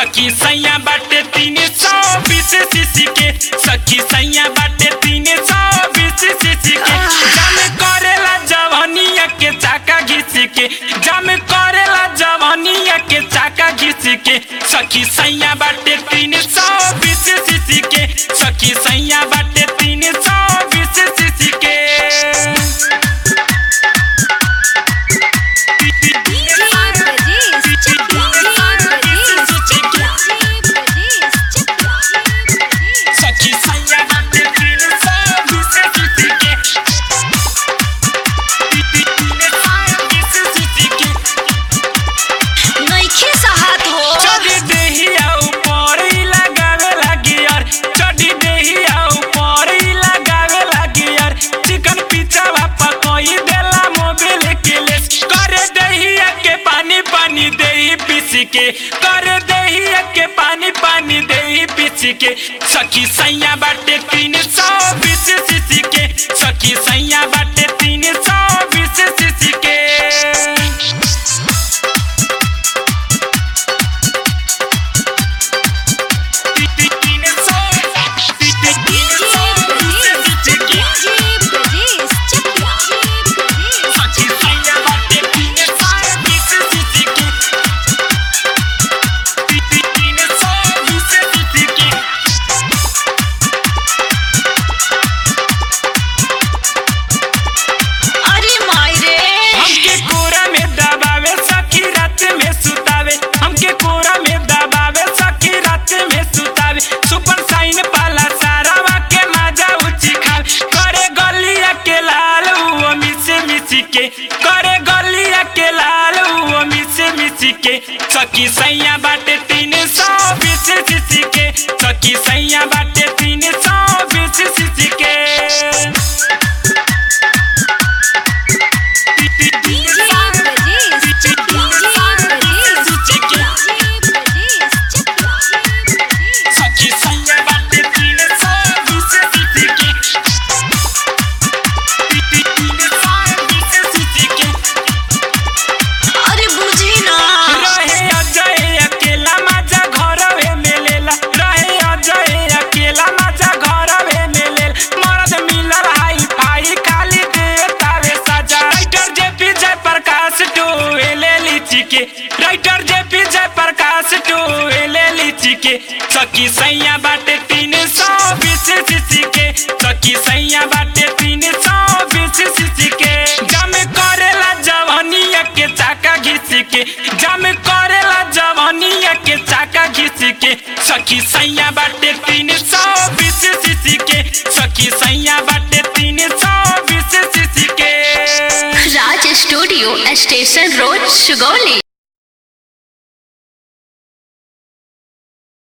सखी सैया बाटे तीन सौ बीस सीसी के सखी सैया बाटे तीन सौ बीस सीसी के जम करेला जवानिया के चाका घिस के जम करेला जवानिया के चाका घिस के सखी सैया बाटे तीन सौ बीस सीसी के सखी सैया बाटे तीन सौ बीस सीसी के DJ Brajesh, check DJ Brajesh, check DJ Brajesh, check DJ Brajesh. सखी सैया बाटे तीन सौ बीस सीसी के तीन सौ बीस सीसी के नइखे साहत हो चढ़ी देहिया ऊपर ही लगावे लागी यार चढ़ी देहिया ऊपर ही लगावे लागी यार चिकन पिज्जा वापा कोई देला मोबिल के लेस करे देहिया के पानी पानी देही पीस के करे देहिया के पानी पानी देही पीस के सखी सैया बाटे तीन सौ बीस सीसी के सखी सैया बाटे तीन सौ बीस सीसी के तीन सौ DJ Brajesh, check DJ Brajesh, check DJ Brajesh. सखी सैया बाटे तीन सौ बीस सीसी के तीन सौ बीस सीसी के अरे माई रे हमके कोरा में दबावे सखी रात में सुतावे हमके कोरा में दबावे सखी रात में सुतावे सुपर साइन पाला सारा के मजा उची खावे करे गलिया के लाल वो मिस मिस के करे गलिया के लाल वो मिस मिस के सखी सैया बाटे तीन सौ बीस सीसी के सखी सैया बाटे तीन सौ बीस सीसी के DJ Brajesh, check DJ Brajesh, check DJ Brajesh, check DJ Brajesh. सखी सैया बाटे तीन सौ बीस सीसी के तीन सौ बीस सीसी के अरे बुझी ना रहे अजय अकेला मजा घरवे में लेला रहे अजय अकेला मजा घरवे में लेल मरद मिलल हाई फाई खाली देतावे सजा राइटर जेपी जय प्रकाश टोएले लीची के राइटर जेपी जय प्रकाश टोएले लीची के सखी सैया बाटे तीन सौ बीस सीसी के सखी सैया बाटे तीन सौ बीस सीसी के जम करेला जवानिया के चाका घिस के जम करेला जवानिया के चाका घिस के सखी सैया बाटे तीन सौ बीस सीसी के सखी सैया बाटे तीन सौ बीस सीसी के Raj studio station road Sugauli